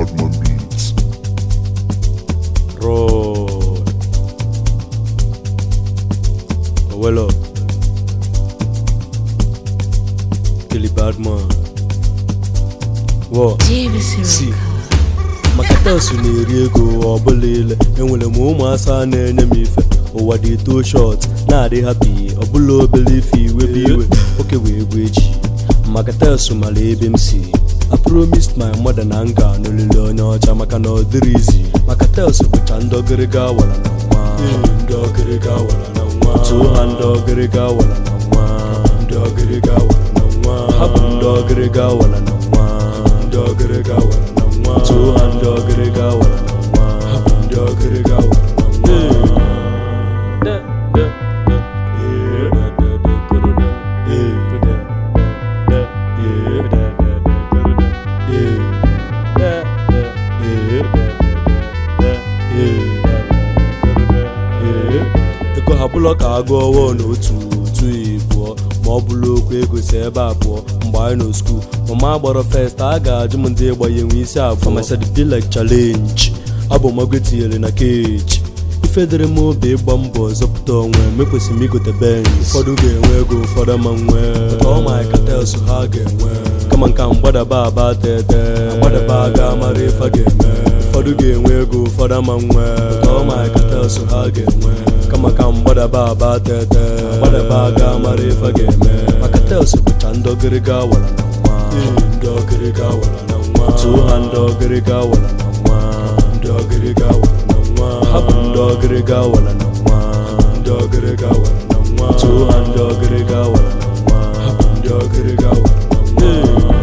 Badman Beats. Roll. Oh, well up. Kelly Badman. What? Si. maka telsụ na-eri ego ọbụla ile enwere m ụmụasa na-enye m ife ụwa dị too short na-adị happy ọbụla obere ife iwe bụ iwe oke wee egwu echi maka telsụ mara ebe m si I promised my mother na nga n'olili onye ọcha maka na ọ dịrị izi maka telsụ bụcha ndị ọgịrịga wara na nwa ndị ọgịrịga wara na nwa tụọ ha ndị ọgịrịga wara na nwa ndị ọgịrịga wara na nwa ha bụ ndị ọgịrịga wara na nwa ndị ọgịrịga wara na nwa tụọ ha ndị ọgịrịga wara na nwa ha bụ ndị ọgịrịga wara na ego ha bụlọ ka agụ ọwụọ n'otu otu ịbụọ ma ọ bụrụ okwu ego si ebe abụọ mgbe anyị nọ skuul mama gbọrọ fest a ga-ajụ m ndị gbanye nwe isi abụọ masịrị be like challenge abụ mago tinyere na keji ife dịrị m obi ịgba mbọ zọpụta onwe mekwesịrị m igote benz ụfọdụ ga-enwe ego ụfọdụ ma nwee ọmaikartels ha ga-enwe kama nka mgbadaba aba tete gbadaba aga mara ife a ga-eme ụfọdụ ga-enwe ego ụfọdụ ama nwee ọmaikartels ha ga-enwe kama ka mgbadaba aba tete gbadaba aga mara ife a ga-eme maka tels bụcha ndị ọgịrịga wara na nwa ndị ọgịrịga wara na nwa tụọ ha ndị ọgịrịga wara na nwa ndị ọgịrịga wara na nwa ha bụ ndị ọgịrịga wara na nwa ndị ọgịrịga wara na nwa tụọ ha ndị ọgịrịga wara na nwa ha bụ ndị ọgịrịga wara na nwa